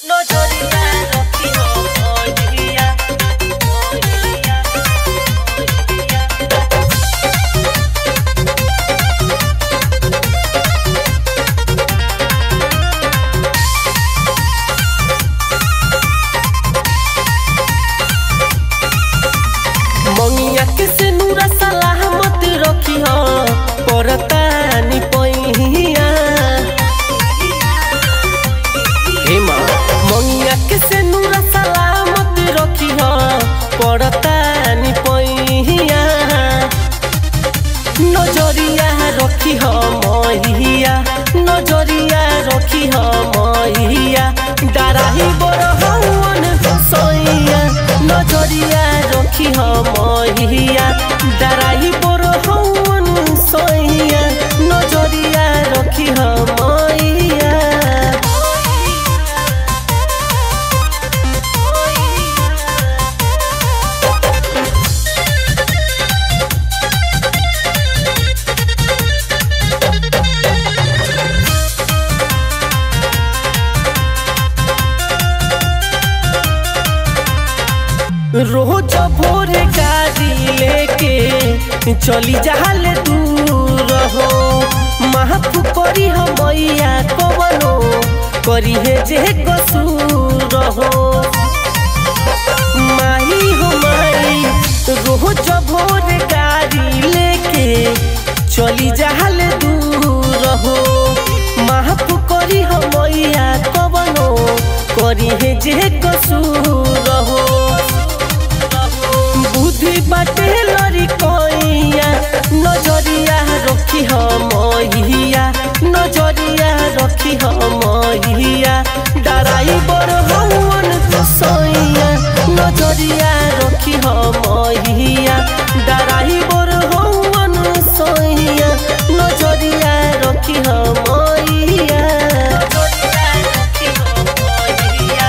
নজরিয়া রক্ষী হইয়া হইয়া मंगिया के से नूरा सलामत रखी हो परतानी पहिया हे माँ मंगिया के से नूरा सलामत रखी हो परतानी पहिया नजरिया रखी हो महिया नजरिया रखी हो महिया डराही बड़ हवन सैया नजरिया रखी हो महिया डराही बड़ हवन सैया नजरिया रखी हो मैया रोज भोरे गाड़ी लेके चली जाल दूर हो माफ करी हम मैया कवनो करी है जे कसूर हो माही हो माई रोज भोरे गाड़ी लेके चली जाल दूर हो माफ करी हम मैया कवनो करी है जे कसूर हो बुद्धि बाटे लरी कइया नजरिया रखी हम महिया नजरिया रखी हम महिया डराई बड़ हवन सैया नजरिया रखी हम महिया डराई बड़ हवन सैया नजरिया रखी हम मैया नजरिया रखी हम मैया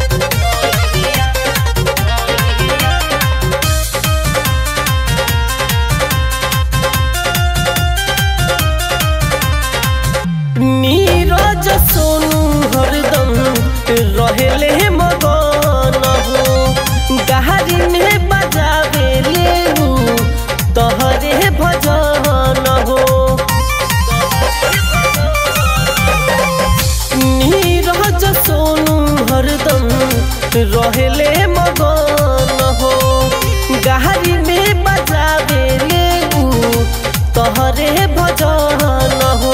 नीरज सोनू हरदम रहेले मगन हो गहरी में बजावे लेहू तहरे भजन हो नीरज सोनू हरदम रहेले मगन हो गहरी में बजावे लेहू तहरे भजन हो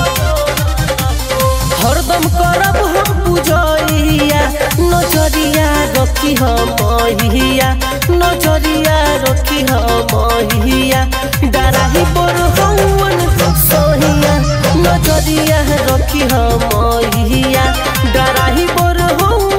हरदम करब हम पूजैया नजरिया रखी हम महिया नजरिया रखी हम महिया डराही बड़ हवन सहिया नजरिया रखी हम महिया डराही बड़ हवन